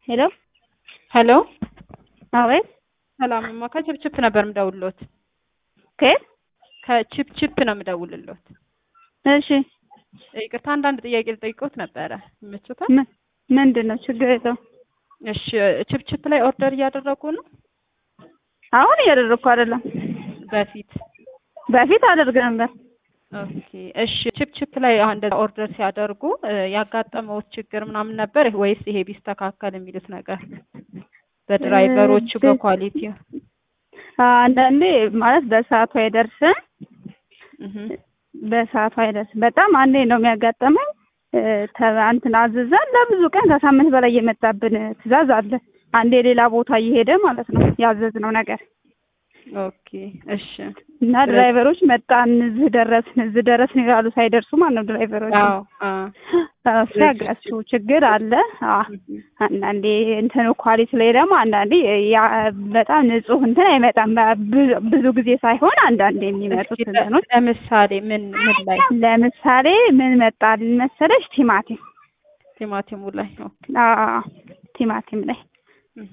ሄሎ ሄሎ አቤት ሰላምማ ከችፕችፕ ነበር የምደውልሎት። ከየት? ከችፕችፕ ነው የምደውልሎት። እሺ ይቅርታ አንዳንድ ጥያቄ ልጠይቅዎት ነበረ። ይመችዎታል? ምን ምንድን ነው? ችግር የለውም። እሺ ችፕችፕ ላይ ኦርደር እያደረጉ ነው? አሁን እያደረግኩ አይደለም። በፊት በፊት አደርግ ነበር። ኦኬ እሺ ችፕችፕ ላይ አሁን እንደዛ ኦርደር ሲያደርጉ ያጋጠመውት ችግር ምናምን ነበር ወይስ ይሄ ቢስተካከል የሚሉት ነገር በድራይቨሮቹ እ- በኳሊቲ አንዳንዴ ማለት በሰዓቱ አይደርስም። እህ በሰዓቱ አይደርስም። በጣም አንዴ ነው የሚያጋጠመኝ። እ፣ ተ- እንትን አዝዘን ለብዙ ቀን ከሳምንት በላይ የመጣብን ትዕዛዝ አለ። አንዴ ሌላ ቦታ እየሄደ ማለት ነው ያዘዝነው ነገር ኦኬ እሺ እና ድራይቨሮች መጣን፣ እዚህ ደረስን፣ እዚህ ደረስን ይላሉ ሳይደርሱ ማለት ነው ድራይቨሮች። አዎ አዎ እሱ ያጋሱ ችግር አለ። አዎ አንዳንዴ እንትን ኳሊቲ ላይ ደግሞ አንዳንዴ ያ በጣም ንጹህ እንትን አይመጣም። ብዙ- ብዙ ጊዜ ሳይሆን አንዳንዴ የሚመጡት እስኪ እንትኖች ለምሳሌ ምን ምን ላይ ለምሳሌ ምን መጣልን መሰለሽ? ቲማቲም ቲማቲሙ ላይ ኦኬ አዎ ቲማቲም ላይ እህ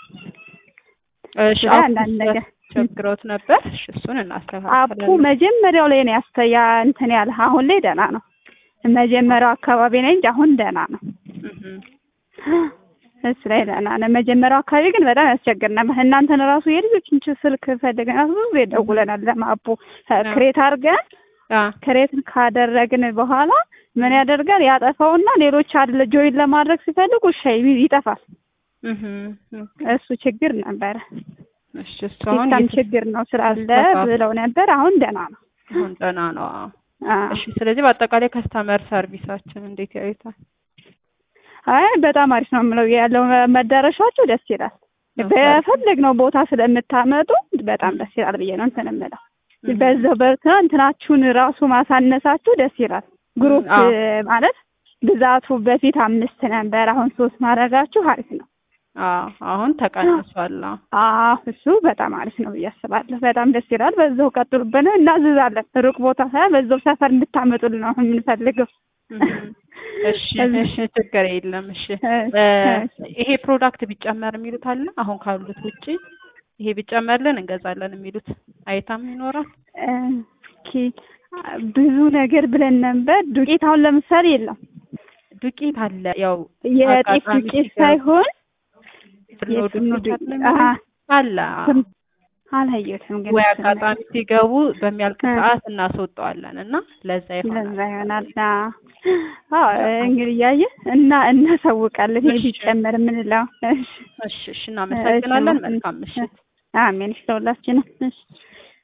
እሺ ላይ አፑ አንዳንድ ነገር ቸግሮት ነበር። እሺ እሱን አፑ እናስተካክላለን። መጀመሪያው ላይ ነው ያስተያ እንትን ያለ አሁን ላይ ደህና ነው። መጀመሪያው አካባቢ ላይ እንጂ አሁን ደህና ነው። እህ እሱ ላይ ደህና ነው። መጀመሪያው አካባቢ ግን በጣም ያስቸግር ነበር። እናንተን ራሱ የልጆችን ች- ስልክ ፈልገን ራሱ ብዙ ጊዜ ደውለናል። ለማፑ ክሬት አድርገን አ ክሬት ካደረግን በኋላ ምን ያደርጋል ያጠፋውና ሌሎች አድለ ጆይን ለማድረግ ሲፈልጉ እሺ ይጠፋል። እህ እሱ ችግር ነበረ። እሺ እሱ አሁን ሲስተም የት- ችግር ነው ስላለ ተስተካክሏል። ብለው ነበር። አሁን ደህና ነው። አሁን ደህና ነው። አዎ አዎ። እሺ ስለዚህ በአጠቃላይ ከስተመር ሰርቪሳችን እንዴት ያዩታል? አይ በጣም አሪፍ ነው የምለው ያለው መዳረሻቸው ደስ ይላል። በፈለግነው ቦታ ስለምታመጡ በጣም ደስ ይላል ብዬ ነው እንትን የምለው። እህ በዛው በርታ እንትናችሁን ራሱ ማሳነሳችሁ ደስ ይላል። ግሩፕ አዎ። ማለት ብዛቱ በፊት አምስት ነበር፣ አሁን ሶስት ማድረጋችሁ አሪፍ ነው። አዎ አሁን ተቀንሷል። አዎ አዎ እሱ በጣም አሪፍ ነው ብዬ አስባለሁ። በጣም ደስ ይላል። በዛው ቀጥሉበት፣ እናዝዛለን። ሩቅ ቦታ ሳይሆን በዛው ሰፈር እንድታመጡልን ነው የምንፈልገው። እህ እሺ እሺ ችግር የለም። እሺ እሺ፣ እ ይሄ ፕሮዳክት ቢጨመር የሚሉት አለ አሁን ካሉት ውጪ ይሄ ቢጨመርልን እንገዛለን የሚሉት አይታም ይኖራል። እስኪ ብዙ ነገር ብለን ነበር። ዱቄት አሁን ለምሳሌ የለም። ዱቄት አለ ያው የጤፍ አጋጣሚ ዱቄት ሲገባ ሳይሆን ፍርኖ የፍርኖ ዱቄት ዱቄት አለ አሀ፣ አለ አዎ። ስም- አላየሁትም ግን ወይ እሱን አጋጣሚ ሲገቡ በሚያልቅ እ። ሰዓት እናስወጣዋለን እና ለዛ ይሆናል። ለዛ ይሆናል። አዎ አዎ፣ እንግዲህ እያየህ እና እናሳውቃለን። ይሄ እሺ። ቢጨመር የምንለው እሺ፣ እሺ እሺ እናመሰግናለን። እሺ፣ መልካም ምሽት። አሜን። እሺ፣ ለሁላችንም እሺ